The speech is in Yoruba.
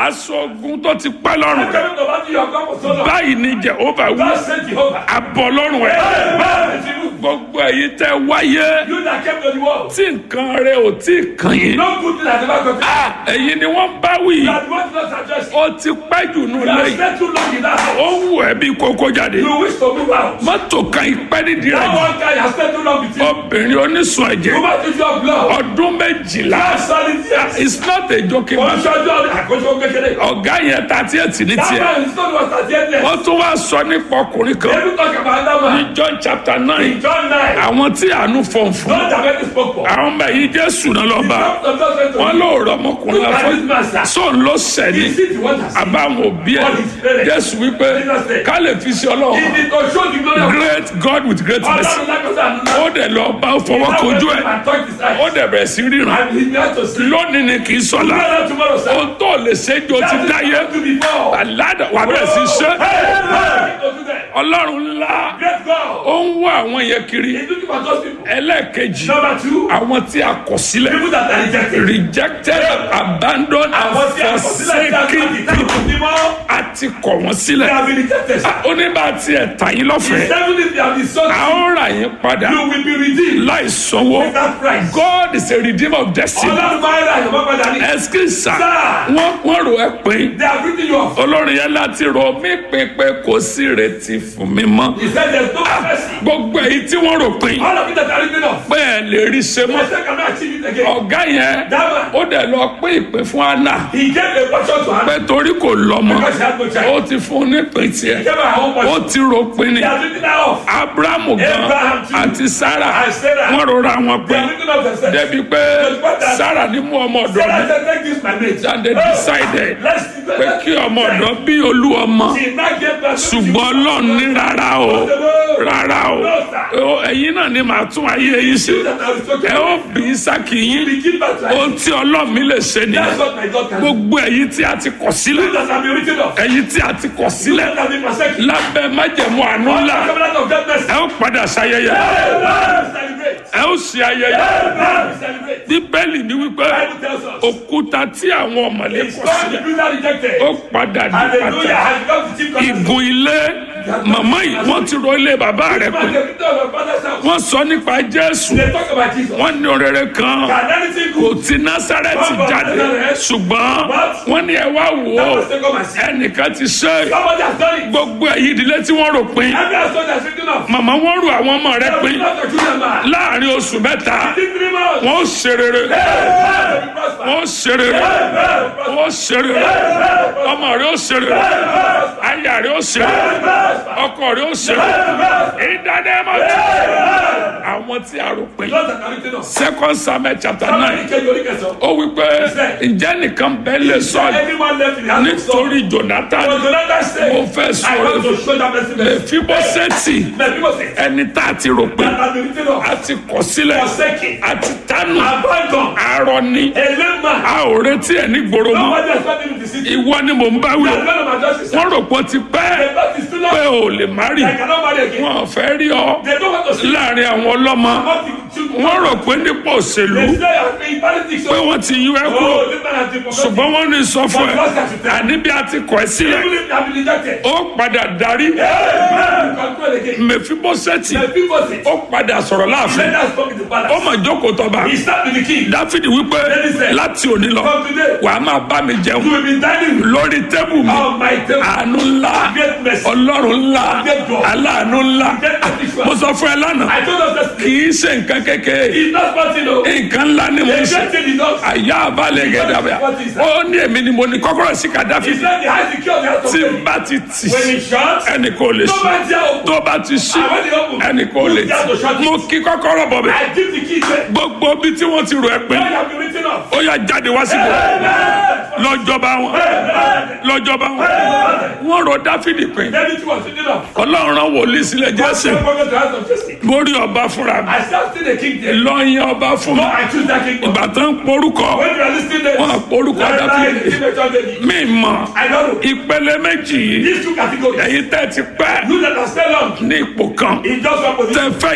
aṣọ ogun tó ti pẹ́ lọ́rùn rẹ̀ Coming to battle, you have come for so long. báyìí ni jehova wí God sent Jehovah. abọ́ lọ́rùn rẹ̀ Amen. It's you. gbogbo èyí tẹ́ wáyé You that came to the world. tí nǹkan rẹ̀ ò tí ì kàn yín No good thing has ever come to you. Ah, èyí ni wọ́n bá wí You are the one not addressed. ó ti pẹ́ jù nù You have lẹ́yìn spent too long in that house. ó wù ẹ́ bí kókó jáde You wish to move out. mọ́tò kan ìpẹ́ nídìí rẹ̀ That jù one guy has spent too long with you. obìnrin onísun ẹ̀jẹ̀ Woman to your blood. ọdún méjìlá That's solid years. it's not a joking matter Oṣooṣo àkóso kékeré. ọ̀gá yẹn thirty eight ní That tiẹ̀ man is not what I did there. wọ́n tún wá sọ nípa ọkùnrin kan Let me talk about that man. ní John chapter nine In John 9. àwọn tí àánú fọ̀n fún Don't have any spoke for. àwọn ọmọ yìí Jésù náà lọ bá Some of those wọn ló rọ ọmọkùnrin Look at this man, afọ sir. sóun ló sẹ́ni He see the wonders. àbáwọn òbí ẹ̀ Jésù wípé ká lè fi sí He ọlọ́run did to show the glory of great God with great mercy Ọlọ́run lágbàtà àná. ó dẹ̀ lọ bá fọwọ́ kojú ẹ̀ And touch his eyes. ó dẹ̀ bẹ̀rẹ̀ sí ríran And he began to see. lónìí ni kì í sọ̀la Tomorrow, tomorrow, sir. ohun tó lè ṣe jọ ti That is dáyé what to before. àládà wà bẹ̀rẹ̀ sí ṣe Hey, to do that. ọlọ́run ńlá Great God. ó ń wá àwọn yẹn kiri He's looking for those people. ẹlẹ́ẹ̀kejì Number two, àwọn tí a kọ̀ sílẹ̀ people that are rejected. rejected abandoned and Àwọn tí a kọ̀ sílẹ̀ tí a forsaken kọ̀ sílẹ̀ people tí mọ́. a ti kọ̀ wọ́n They sílẹ̀ have been rejected. sir. ó ní bá a tiẹ̀ tà yín lọ́fẹ̀ẹ́ Seven if they have been sold, a ó rà yín padà you will be redeemed. láì sanwó That price. God is a redeemer of destiny Ọlọ́run máa ń ra ìyọ̀mọ́ padà ní. ẹsikisa Sir. wọ́n wọ́n rò ẹ́ pín They have written you off. olórin yẹn láti rò mí pín pé kò sí ìrètí fún mi mọ́ He said there's no mercy. gbogbo èyí tí wọ́n rò pín All of it that are written off. pé ẹ lè rí ṣe mọ́ They say cannot achieve it again. ọ̀gá yẹn That man, ó dẹ̀ lọ pín ìpín fún Anna he gave a portion to her pé torí kò lọ́mọ because she had no ó child. ti fún un nípìn He tiẹ̀ gave her her own ó portion. ti rò pín ni They have written her off. Abrahamu gan Abraham too. àti Sarah And Sarah. wọ́n rọra wọn They pín have written off themselves. débi pé Sarah ní mú ọmọ ọ̀dọ̀ Sarah mi said, take this, my mate. and they decided Let's pé kí ọmọ ọ̀dọ̀ bí olú ọmọ She now gave birth to ṣùgbọ́n Ọlọ́run ní rárá o rárá o Ó, ẹ̀yin náà ni màá tún ayé yín ṣe that I was talking ẹ ó about. bí Ísákì yín We give birth to her. ohun tí Ọlọ́run mi lè ṣe That's nìyẹn what my God can do. gbogbo ẹ̀yin tí a ti kọ̀ sílẹ̀ That have been written off. ẹ̀yin tí a ti kọ̀ sílẹ̀ That have been forsaken. lábẹ́ májẹ̀mú àánú All the ńlá covenant of God mercy. ẹ ó padà ṣayẹyẹ Amen. Celebrate. ẹ ó ṣe ayẹyẹ Amen. Celebrate. bíbélì ni wípé Bible tells us. òkúta tí àwọn ọ̀mọ̀lé It's kọ̀ God sílẹ̀ the builder rejected. ó padà di Hallelujah. pàtàkì Has become the chief cornerstone. ìgùn ilé màmá yìí wọ́n ti ro ilé bàbá rẹ̀ Man, pé the victor of our father's house. wọ́n sọ nípa Jésù They talk about Jesus. wọ́n ní òrèrè kan Can anything kò good? ti Násárẹ́tì jáde ṣùgbọ́n wọ́n ní ẹ wá wò ó That was taken by sin. ẹnìkan ti ṣe é. Somebody has done it. gbogbo èyí ìdílé tí wọ́n rò pin Every household has written off. màmá wọ́n rò àwọn ọmọ rẹ̀ pin Not the children man. láàrin oṣù mẹ́ta Within three months. wọ́n ó ṣe rere Amen. We prosper. wọ́n ó ṣe rere Amen. wọ́n ó ṣe rere ọmọ rẹ̀ ó ṣe rere aya rẹ̀ ó ṣe rere ọkọ rẹ̀ ó ṣe rere ìdánimọ̀ àwọn tí a rò pin Not that are written off. second Samuel chapter Somebody nine can you read yourself? ó wí pé ǹjẹ́ nìkan bẹ́ẹ̀ lè sọ Anyone left in the house of Saul? nítorí Jonathan Was Jonathan said, mo fẹ́ I sọ̀rọ̀ want to show that mercy. mercy. Mèfíbóṣẹ́tì But people say, ẹni tá a ti rò pin that has been written off. a ti kọ̀ sílẹ̀ Forsaken. a ti tánu Abandoned. arọ ni A lame man. a ò retí ẹ̀ ní gbòòrò mọ́ Nobody expected him to see. ìwọ ni mò ń bá wí o That none of my justice. wọ́n rò pé ó ti pẹ́ The back is too pé long. ò lè má rí I cannot marry again. wọn ò fẹ́ rí ọ They don't want to see. láàrin àwọn ọlọ́mọ What the children. wọ́n rò pé nípò òṣèlú They say I'm in politics. pé wọ́n ti yú ẹ kúrò Oh, this man has been forgotten. ṣùgbọ́n wọ́n ní sọ fún ẹ But God has to tell. àní bí a ti kọ̀ ẹ́ sílẹ̀ Even if they have been rejected. ó padà darí Amen. Control again. Mèfíbóṣẹ́tì The people say, ó padà sọ̀rọ̀ láàfin let us talk in the ó palace. mọ̀ jókòó tọba He sat with the king. dáfídì wípé láti òní lọ From today, wàá máa bá mi jẹun you will be dining lórí tébù mi on my table. àánú ńlá Great mercy. ọlọ́run ńlá aláàánú ńlá mo sọ fún ẹ lánàá I told us that kì í ṣe nǹkan kékeré he's not sporting, no. nǹkan ńlá ni mo ń The ṣe great thing he does. àyà àbálẹ̀ gẹ̀dàbẹ̀ ó ní èmi ni mo ní kọ́kọ́rọ́ sí He kàdáfì said the high security has to tí pay. n bá ti tì When he shuts, ẹnì kò lè ṣí nobody else open. tó bá ti ṣí And when he open, ẹnì kò lè tì mo kí kọ́kọ́rọ́ bọ̀ bẹ̀ I give the key there. gbogbo bí tí wọ́n ti rò ẹ́ pé When you have been written off. ó yá jáde wá síbò lọ́jọ́ba wọn lọ́jọ́ba wọn wọ́n rọ dáfídì pé David was written off. ọlọ́run rán wòlíì sílẹ̀ jésù I forgot to ask of justice. mórí ọba fúnra mi I still see the king there. lọ́yìn ọba fún No, mi I choose that king. ìgbà tó ń porúkọ When you are listening there, wọn porúkọ lie, lie, dáfídì the teenager baby. mi mọ̀ I don't know. ìpele méjì yìí These two categories. ẹ̀yin tẹ́ ti pẹ́ You that are still on ní ipò kan in just one position. tẹ́ fẹ́